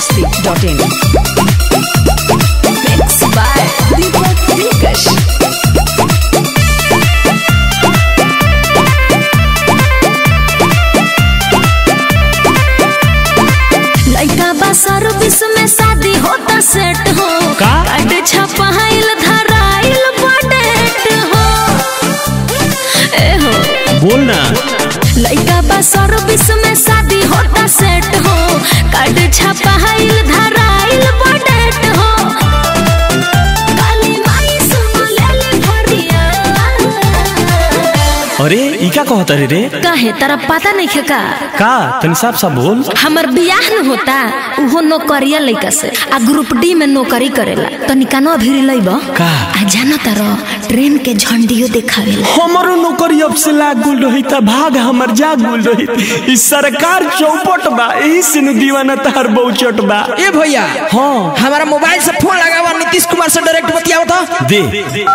masti.in. Mixed by Deepak Dilkash. लइका बा service में शादी होता सेट हो का? कार्ड छपाइल धराइल बडेट हो ए हो बोल ना लइका बा सर्विस में शादी होता सेट हो कार्ड छपाइल धराइल बडेट हो काली माई सुन लेले भरिया अरे ई का कहत रे रे काहे तारा पता नहीं है का का तनी साफ साफ बोल हमर बियाह न होता उहो नौकरिया लइका से आ ग्रुप डी में नौकरी करेला तनी कानो भिरी लइब का? आ जाना तारो ट्रेन के झंडियो देखावेला हमरो नौकरी अब से लाग गुल रही त भाग हमर जाग गुल रही ई सरकार चौपट बा एही से नु दीवाना तहर बहुचट बा ए भैया हाँ हमारा मोबाइल से फोन लगावा नीतीश कुमार से डायरेक्ट बतियाओ था दे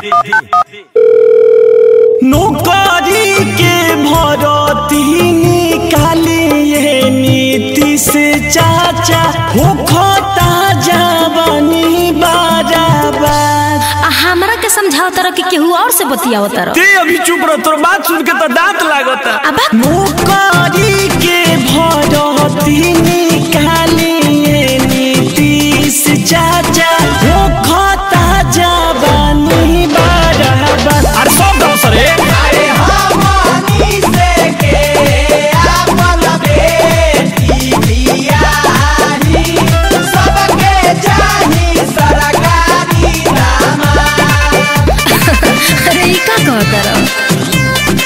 नौकरी के भरती निकाले ये नीति से चाचा हो खता जवानी बराबर आ हमरा के समझाओ तारो कि केहू और से बतियाओ तारो ते अभी चुप रह तोर बात सुन के तो दांत लागता अब नौकरी के भरती निकाले ये नीतीश चाचा हो खता जवानी बराबर अरे सब गाँव सरे अरे ई का कह तारो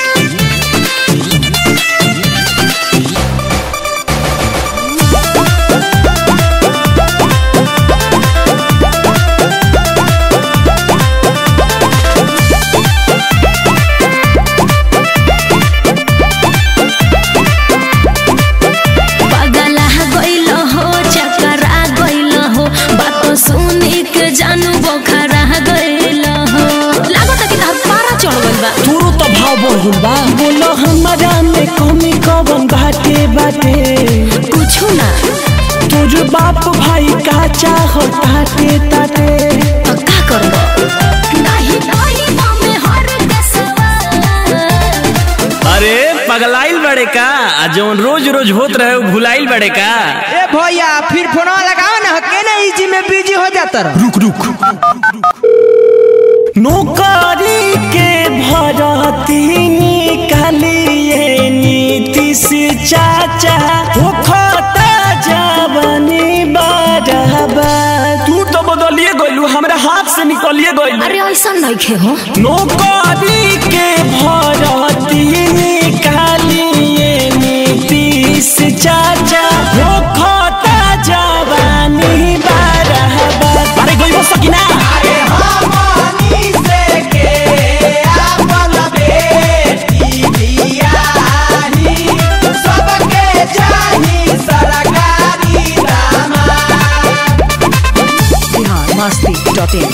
पगला गइल हो चकरा गइल हो बात सुनी के जानू बोखरा गइल हो लागत कि तहर पारा चढ़ गइल बा तोरो तो भाव बढ़ बा बोलो हमारा में कमी कवन बाटे बाटे कुछ ना तोर बाप भाई का चाह ताटे ताटे तो का करबो नाही नाही मामे हर के सवाल अरे पगलाइल बड़े का आ जौन रोज रोज होत रहे उ भुलाइल बड़े का ए भैया फिर फोनवा लगाओ ना केने इजी में बिजी हो जाता रह रुक रुक नौकरी के भरती निकालिए नीति से चाचा हो खता जवानी बराबर तू तो बदलिए गइलू हमरा हाथ से निकलिए गइलू अरे ऐसा नहीं खे हो नौकरी के भरती निकालिए नीतीश चाचा हो खता जवानी बराबर अरे गई बस सकीना बिहार मस्ती.in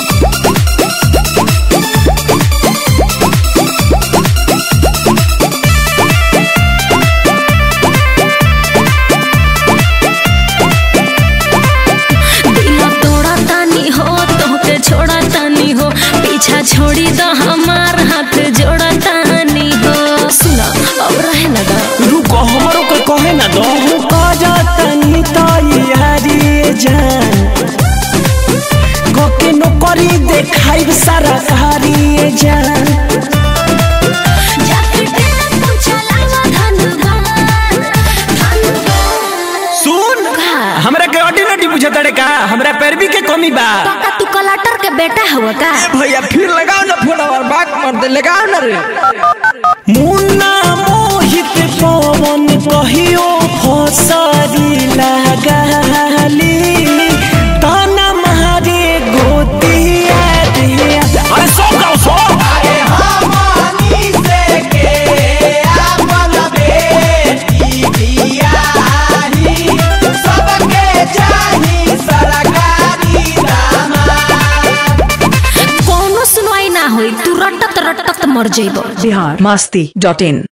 दिल तोड़ा तानी हो तोहके छोड़ा तानी हो पीछा छोड़ी दो हमार हाथ जोड़ा तानी हो सुना अब रहे लगा रुको हमरो के कहे ना दो हूँ काजा तनी तैयारी जान गोके नौकरी देखाइब सारा कारी जान जाके टेम्पू चलावा धनबाद धनबाद सुन का? हमरा के ऑर्डिनरी बुझे तड़े का हमरा पैरवी के कमी बा काका तू कलाटर के बेटा हुआ का भैया फिर लगाओ ना फोनवा बात मर दे लगाओ ना रे मुन्ना मोहित पवन कहियो फसरी लगाली ताना मारे गोतिया दिया अरे सो गाओ सो कोनो सुनवाई ना होई तू रटत रटत मर जइबो बिहार मस्ती डॉट इन